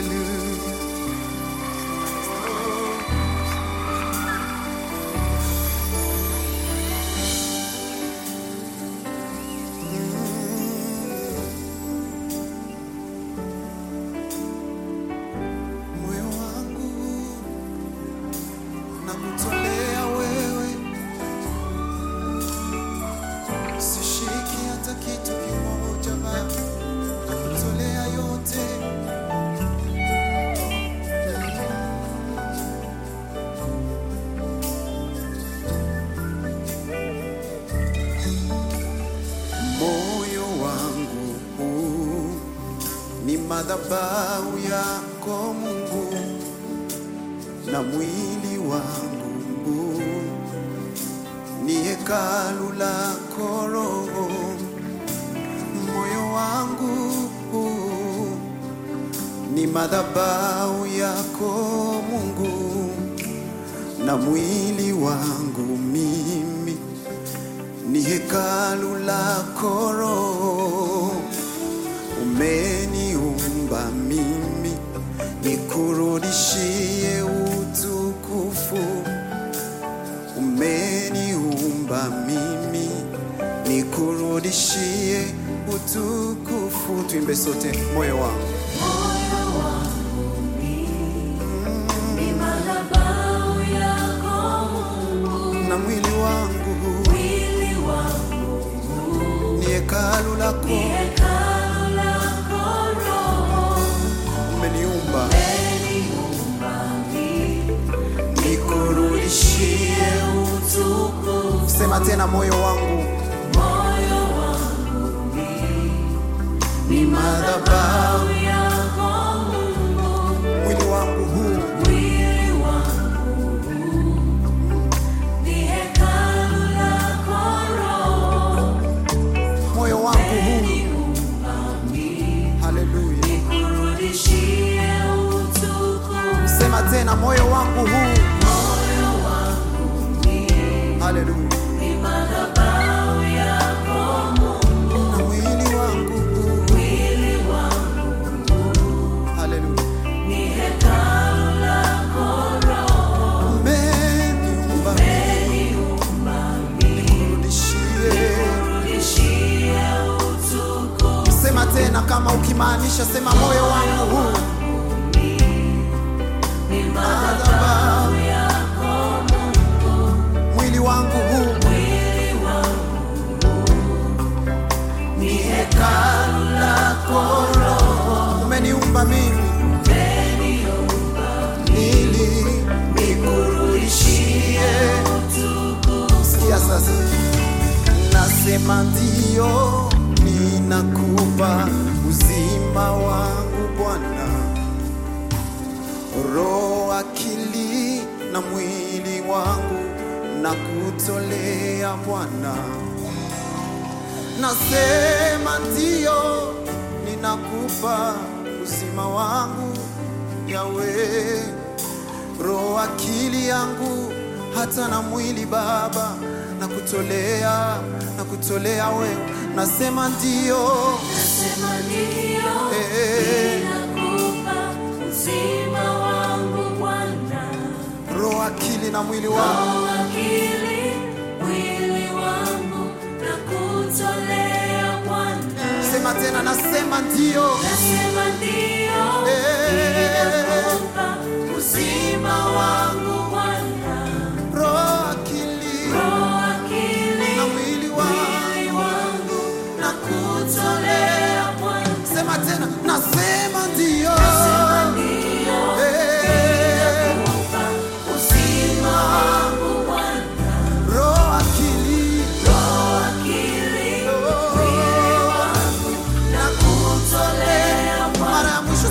Hallelujah. Moyo wangu nakutolea wewe, sishiki hata kitu kimoja Baba, nakutolea yote. Moyo wangu huu ni madhabahu yako Mungu, na mwili wangu huu ni hekalu lako Roho. Moyo wangu huu ni madhabahu yako Mungu, na mwili wangu mimi ni hekalu lako Roho. Umeniumba mimi nikurudishie utukufu. Umeniumba mimi nikurudishie utukufu. Tuimbe sote, moyo wangu Moyo wangu ni madhabahu yako Mungu, na mwili wangu mwili wangu ni hekalu lako. ni hekalu lako Roho. Umeniumba Umeniumba mimi nikurudishie utukufu. Sema tena, moyo wangu Moyo wangu ni madhabahu, madhabahu yako Mungu, mwili wangu huu mwili wangu ni hekalu lako Roho. moyo wangu huu. Haleluya. Nikurudishie utukufu. Sema tena, moyo wangu huu. Moyo wangu Haleluya. ni madhabahu yako Mungu, Na mwili wangu huu. mwili wangu Haleluya. ni hekalu lako Roho. Umeniumba Umeniumba mimi, nikurudishie. nikurudishie utukufu. Sema tena kama ukimaanisha, sema moyo wangu huu. Ni madhabahu yako Mungu, Mwili wangu huu. mwili wangu ni hekalu lako Roho. Umeniumba mimi Umeniumba ili nikurudishie. Sikia sasa, nasema ndio, ninakupa uzima wangu Bwana, roho, akili na mwili wangu na kutolea Bwana. Nasema ndio, ninakupa uzima wangu Yawe, roho, akili yangu hata na mwili Baba, na kutolea na kutolea wewe. Nasema ndio, Nasema ndio, Eh. ninakupa uzima wangu Bwana. roho, akili na mwili wangu. Roho, akili, mwili wangu nakutolea Bwana. Sema tena, nasema ndio, Nasema ndio, Eh. ninakupa uzima wangu Bwana. roho, akili Roho, akili, na mwili wangu. mwili wangu nakutolea Bwana. Sema tena, nasema ndio, Nasema ndio, Eh. ninakupa uzima wangu Bwana. roho, akili Roho, akili, mwili wangu nakutolea Bwana. mara ya mwisho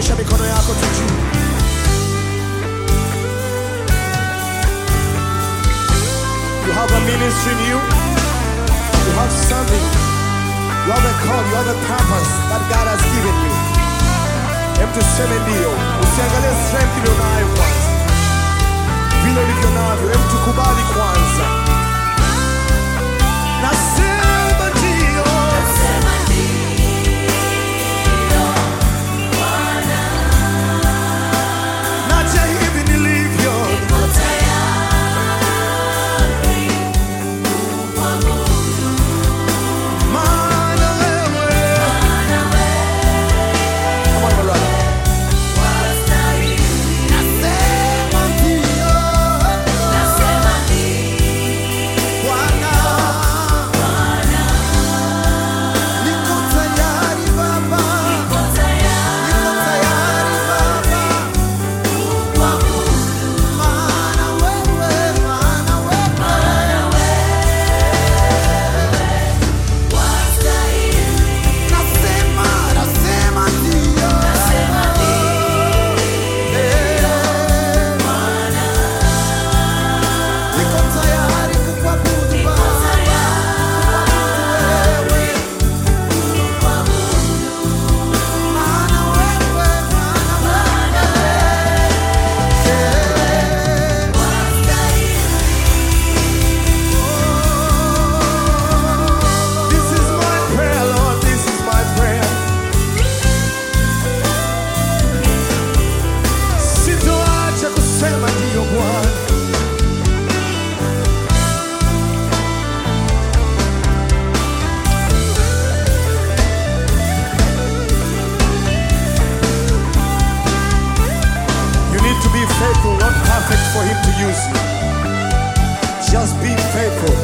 Nyosha mikono yako tu juu. You have a ministry in you. You have something. You have a call. You have a purpose that God has given you. Hem tuseme ndio. Usiangalie strength ulionayo kwanza, vile ulivyo navyo. Hem tukubali kwanza. Nasema ndio. Nasema ndio, Bwana, Naja hivi nilivyo. niko tayari kukuabudu, Maana wewe. maana wewe Come on, my brother. wastahili. Nasema ndio. Nasema ndio, Bwana. Niko tayari Baba. niko tayari Niko tayari Baba. kukuabudu, Maana wewe, maana wewe. maana wewe wastahili. Nasema, nasema ndio. Nasema ndio, Niko tayari kukuabudu niko Baba. tayari Wewe, kukuabudu, maana wewe, maana wewe. wastahili. This is my prayer, Lord. This is my prayer. Sitoacha kusema ndio Bwana. You need to be faithful, not perfect for Him to use you. Just be faithful.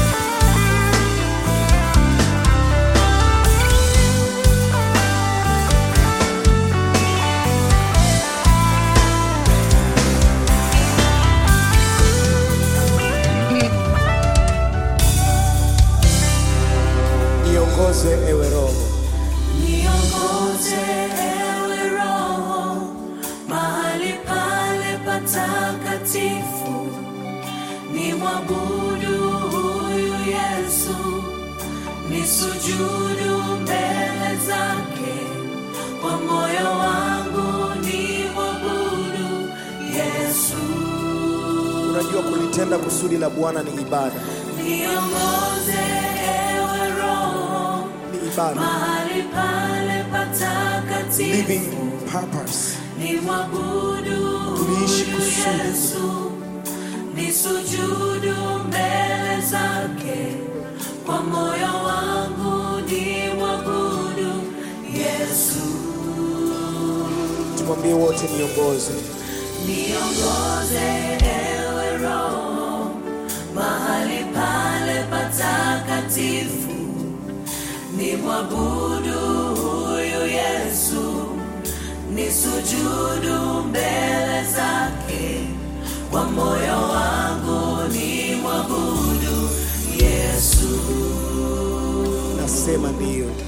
Niongoze ewe Roho, Niongoze ewe Roho mahali pale patakatifu, ni mwabudu huyu Yesu, ni sujudu mbele zake, kwa moyo wangu ni mwabudu Yesu. unajua kulitenda kusudi la Bwana ni ibada, Niongoze ewe Roho ni ibada, mahali pale patakatifu living purpose. ni mwabudu Tuliishi huyu kusudi. Yesu, ni sujudu mbele zake, kwa moyo wangu ni mwabudu Yesu. Tumwambie wote, niongoze Niongoze ewe Roho mahali pale patakatifu, ni mwabudu huyu Yesu, ni sujudu mbele zake, kwa moyo wangu ni mwabudu Yesu. nasema ndio.